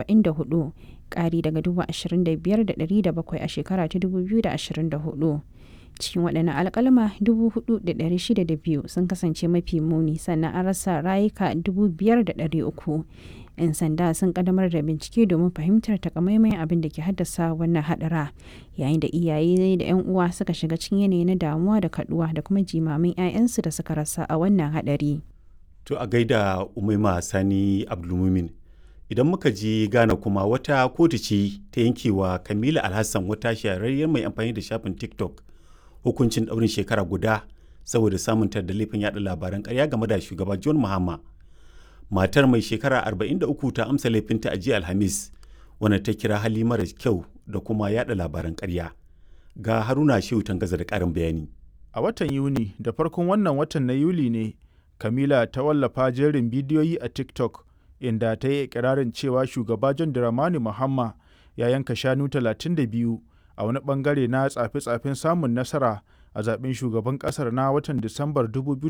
44 ƙari daga 25,700 a shekara ta 2024 cikin waɗannan alƙalma 4,602 sun kasance mafi muni sannan an rasa rayuka 5,300 'yan sanda sun kaddamar da bincike domin fahimtar takamaiman abin da ke haddasa wannan hadara yayin da iyaye da 'yan uwa suka shiga cikin yanayi na damuwa da kaduwa da kuma jimamin 'ya'yansu da suka rasa a wannan hadari to a gaida umaima sani abdulmumin idan muka je ghana kuma wata kotu ce ta yankewa kamila alhassan wata shahararriyar mai amfani da shafin tiktok hukuncin daurin shekara guda saboda samun da laifin yada labaran karya game da shugaba john mahama matar mai shekara 43 ta amsa laifinta a jiya alhamis wanda ta kira hali mara kyau da kuma yada labaran karya ga haruna shehu tangaza da karin bayani a watan yuni da farkon wannan watan na yuli ne kamila ta wallafa jerin bidiyoyi a tiktok inda ta yi ikirarin cewa shugaba john dramani muhamma ya yanka shanu 32 a wani bangare na tsafe-tsafen samun nasara a zaben shugaban kasar na watan disambar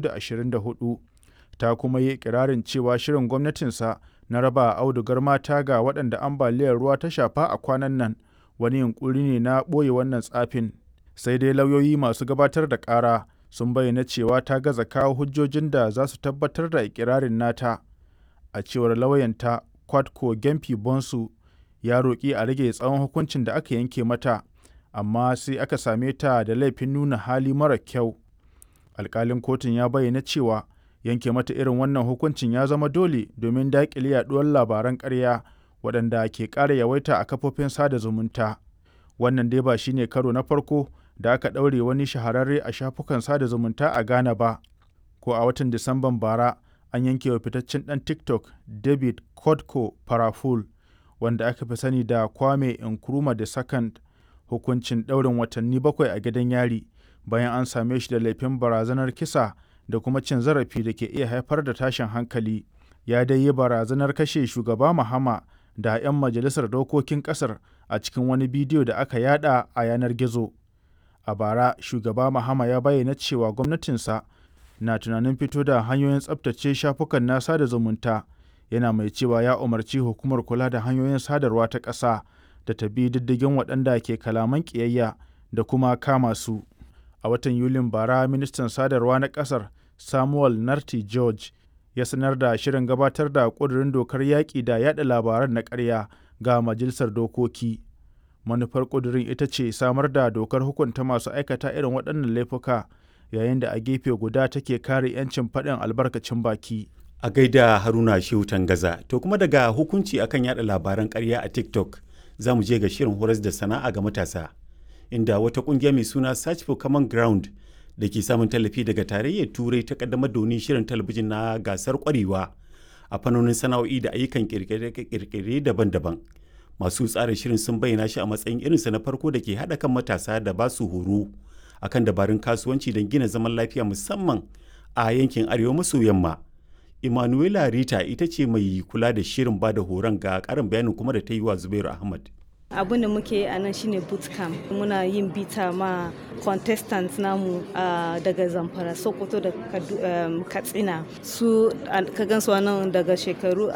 2024 ta kuma yi ikirarin cewa shirin gwamnatinsa na raba audugar mata ga waɗanda ambaliyar ruwa ta shafa a kwanan nan wani yunkuri ne na ɓoye wannan tsafin sai dai lauyoyi masu gabatar da ƙara sun bayyana cewa ta gaza kawo hujjojin da za su tabbatar da ikirarin nata a cewar lauyanta kwadko gempi bonsu ya roƙi a rage tsawon hukuncin da aka yanke mata amma sai aka same ta da laifin nuna hali mara kyau alkalin kotun ya bayyana cewa yanke mata irin wannan hukuncin ya zama dole domin daƙile yaduwar labaran ƙarya waɗanda ke ƙara yawaita a kafofin sada zumunta wannan dai ba shine karo na farko da aka ɗaure wani shahararre a shafukan sada zumunta a ghana ba ko a watan disamban bara an yanke wa fitaccen ɗan tiktok david kodko paraful wanda aka fi sani da kwame nkrumah da second hukuncin ɗaurin watanni bakwai a gidan yari bayan an same shi da laifin barazanar kisa da kuma cin zarafi da ke iya haifar da tashin hankali ya dai yi barazanar kashe shugaba Mahama da 'yan majalisar dokokin kasar a cikin wani bidiyo da aka yada a yanar gizo a bara shugaba Mahama ya bayyana cewa gwamnatinsa na tunanin fito da hanyoyin tsabtace shafukan na sada zumunta yana mai cewa ya umarci hukumar kula da hanyoyin sadarwa ta ƙasa da ta bi diddigin waɗanda ke kalaman ƙiyayya da kuma kama su a watan yulin bara ministan sadarwa na ƙasar samuel narti george ya sanar da shirin gabatar da ƙudurin dokar yaƙi da yaɗa labaran na ƙarya ga majalisar dokoki manufar ƙudurin ita ce samar da dokar hukunta masu aikata irin waɗannan laifuka yayin da a gefe guda take kare 'yancin faɗin albarkacin baki a gaida haruna shehu tangaza to kuma daga hukunci akan yada labaran ƙarya a tiktok za mu je ga shirin horas da sana'a ga matasa inda wata kungiya mai suna search for common ground da ke samun tallafi daga tarayyar turai ta kaddamar da wani shirin talabijin na gasar kwarewa a fannonin sana'o'i da ayyukan kirkire daban-daban masu tsara shirin sun bayyana shi a matsayin irinsa na farko da ke haɗa kan matasa da ba su horo akan dabarun kasuwanci don gina zaman lafiya musamman a yankin arewa maso yamma Emanuela Rita ita ce mai kula da shirin ba da horon ga karin bayanin kuma da ta yi wa Zubairu Ahmad. abin da muke a nan shine bootcamp muna yin bita ma contestants namu daga zamfara sokoto da katsina su ka gansu nan daga shekaru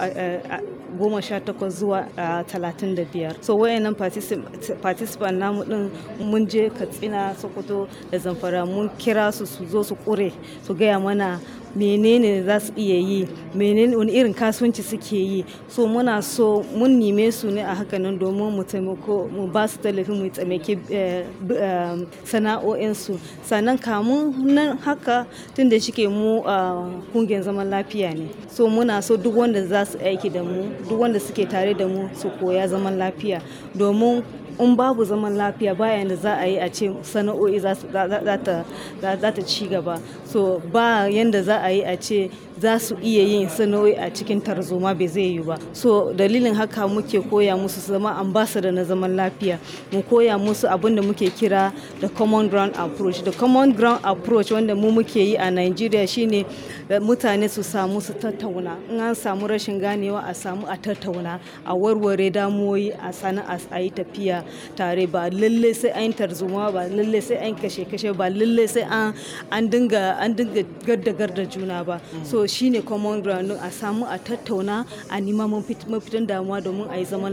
goma sha takwas zuwa talatin da biyar so wayannan participant namu din mun je katsina sokoto da zamfara mun kira su su zo su kure su gaya mana menene za su iya yi menene wani irin kasuwanci suke yi so muna so mun nime su ne a hakanan domin mu taimako mu ba su tallafi mu tsamake sana'o'insu sannan kamun nan haka tun da shike mu kungiyar zaman lafiya ne so muna so duk wanda za su aiki da mu duk wanda suke tare da mu su koya zaman lafiya domin in babu zaman lafiya bayan da za a yi a ce sana'o'i za ta ci gaba so ba yanda za a yi a ce za su iya yin sana'o'i a cikin tarzoma bai zai yi ba so dalilin haka muke koya musu su zama ambassador na zaman lafiya mu koya musu abin da muke kira the common ground approach the common ground approach wanda mu muke yi a Nigeria shine mutane su samu su tattauna in an samu rashin ganewa a samu a tattauna a warware damuwoyi a sana'a a yi tafiya tare ba lalle sai an tarzoma ba lalle sai an kashe kashe ba lalle sai an dinga an dinga garda garda juna ba so shine common ground a samu a tattauna a nima mafitan damuwa domin a yi zaman